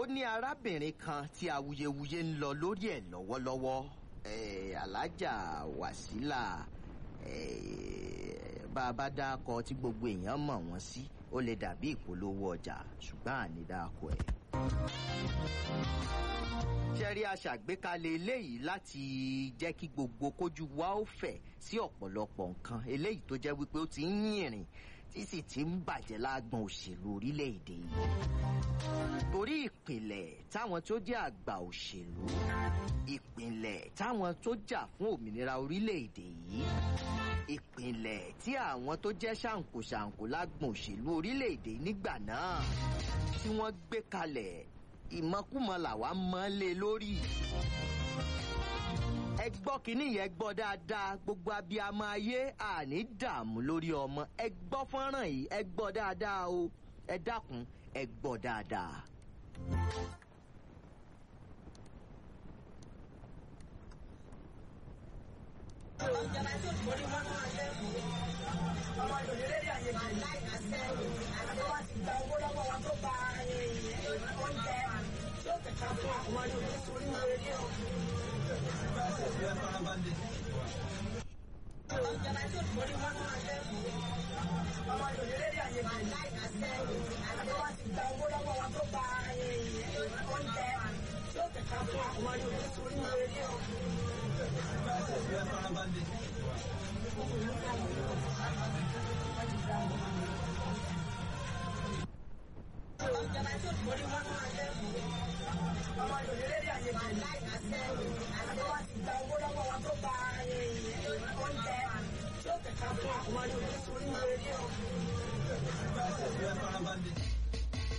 ó ní arábìnrin kan tí awuyewuye ń lọ lórí ẹ̀ lọ́wọ́lọ́wọ́ eh, alájà wàsílà eh, bá a bá dákọ tí gbogbo èèyàn mọ̀ wọ́n sí ó lè dàbí ìpolówó ọjà ṣùgbọ́n àní dákọ ẹ̀. ṣẹ́rí aṣàgbékalẹ̀ eléyìí láti jẹ́ kí gbogbo kójú wa ó fẹ̀ sí ọ̀pọ̀lọpọ̀ nǹkan eléyìí tó jẹ́ wípé ó ti ń yìnrìn tí sì ti ń bàjẹ́ lágbọn òṣèlú orílẹ̀-èdè yìí. torí ìpìlẹ̀ táwọn tó jẹ́ àgbà òṣèlú ìpìlẹ̀ táwọn tó jà fún òmìnira orílẹ̀-èdè yìí ìpìlẹ̀ tí àwọn tó jẹ́ ṣàǹkóṣàǹkó lágbọn òṣèlú orílẹ̀-èdè nígbà náà tí wọ́n gbé kalẹ̀ ìmọ̀kùmọ̀ làwa mọ́ lé lórí ẹ gbọ́ kínní yẹn gbọ́ dáadáa gbogbo abiyamọ ayé àní dààmú lórí ọmọ ẹ gbọ́ fọ́nrán yìí ẹ gbọ́ dáadáa o ẹ dákun ẹ gbọ́ dáadáa. ìjọba tí òṣùwọ̀n ní wọ́n máa jẹ́ ọmọ ìdòdó lédè àyèjì láìkàṣẹ́ àti wọ́n ti gba owó lọ́wọ́ wọn tó gba oúnjẹ tó tẹ̀ka fún àwọn ìdòdó sórí rédíò. ìjọba tí òṣùwọ̀n ní wọ́n máa jẹ́ ọmọ ìdòdó lédè àyèjì láìkàṣẹ́ àti wọ́n ti gba owó lọ́wọ́ wọn tó gba oúnjẹ tó tẹ̀ka fún àwọn ìdòdó sórí rédíò. ìjọba tí òṣùwọ̀n ní wọ́n máa jẹ́ ọmọ ìdòdó lédè àyèjì láìkàṣẹ́ àti wọ́n ti gba owó lọ́wọ́ wọn tó gba oúnjẹ tó tẹ̀ka fún àwọn ìdòdó sórí rédíò.